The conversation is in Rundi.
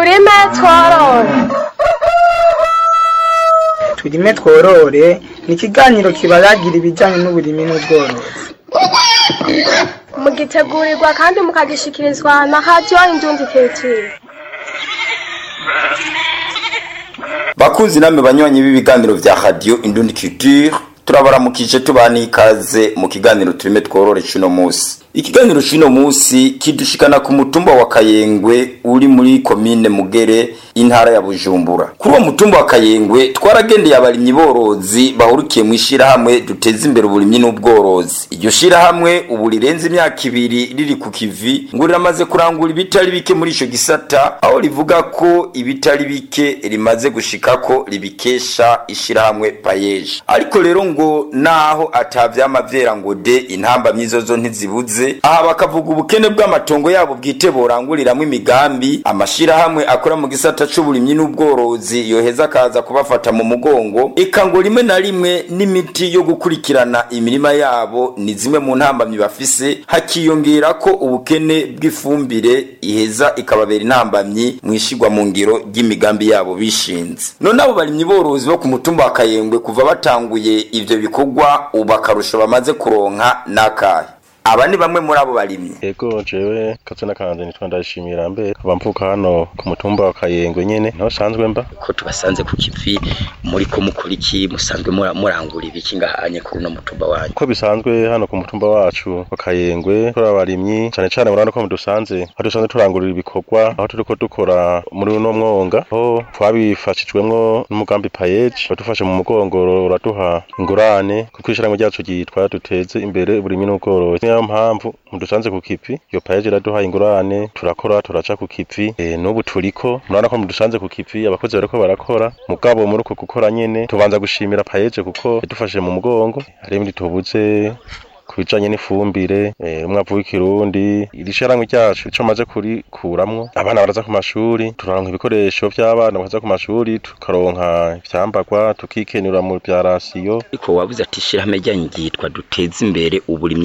turime tworore turime tworore ni ikiganiro kibayagira ibijyanye n'uburimi n'ubworozi mugitegurirwa kandi mukagishikirizwa na radiyo indundi keciri bakunzi namwe banywanyi b'ibiganiro vya radio indundi culture turabaramukije tubana ikaze mu kiganiro turime tworore cuno musi ikiganiro cuno musi kidushikana ku mutumba wa kayengwe uri muri komine mugere intara ya bujumbura kuri uwo mutumba wa kayengwe twaragendeye abarimyi borozi bahurikiye mu ishirahamwe duteza imbere uburimyi n'ubworozi iryo shirahamwe ubu rirenze imyaka ibiri riri ku kivi ngo riramaze kurangura ibitari bike muri ico gisata aho rivuga ko ibitari bike rimaze gushikako ribikesha ishirahamwe payeje ariko rero ngo naho atavyama vyera ngo de intambamyi zozo ntizibuze aha bakavuga ubukene bw'amatongo yabo bwite boranguriramwo imigambi amashirahamwe akora mu gisata c'uburimyi n'ubworozi yoheza akaza kubafata mu mugongo eka ngo rimwe na rimwe n'imiti yo gukurikirana imirima yabo ni zimwe mu ntambamyi bafise hakiyongera ko ubukene bw'ifumbire iheza ikababera intambamyi mwishigwa mu ngiro ry'imigambi yabo bishinze none abo barimyi borozi bo ku mutumba wa kayengwe kuva batanguye ivyo bikorwa ubu akarusho bamaze kuronka n'akahe aba ni bamwe muri abo barimyi Ego jewe kazina kanje nitwa ndashimira mbe kaba mvuka hano ku mutumba wa Kayengwe nyene niho sanzwe mba ko tubasanze ku kivi muri ko mukora iki musanzwe mura- murangura ibiki ngahanye kuri uno mutumba wanyu uko bisanzwe hano ku mutumba wacu wa Kayengwe turi abarimyi cane cane murabona ko dusanze aho dusanzwe turangurira ibikorwa aho turiko dukora muri uno mwonga aho twabifashijwemwo n'umugambi payeje wadufashe mu mugongo uraduha ingurane kuko ishyirahamwe ryacu ryitwa duteze imbere uburimyi n'ubworozi niyo mpamvu mudusanze ku kivi iyo payeje iraduha ingurane turakora turaca ku kivi e, n'ubu turiko murabona ko mudusanze ku kivi abakozi bariko barakora mugabo muri uko gukora nyene tubanza gushimira payeje kuko yadufashe mu mugongo hari ibindi tubuze ku bijanye n'ifumbire eh, umwavu w'ikirundi iri shirahamwe ryacu ico maze kurikuramwo abana baraza ku mashuri turaronka ibikoresho vy'abana bakaza ku mashuri tukaronka ivyambagwa tukikenura mu vya rasiyo ariko wabuze ati ishirahamwe ryanyu ryitwa duteze imbere uburimyi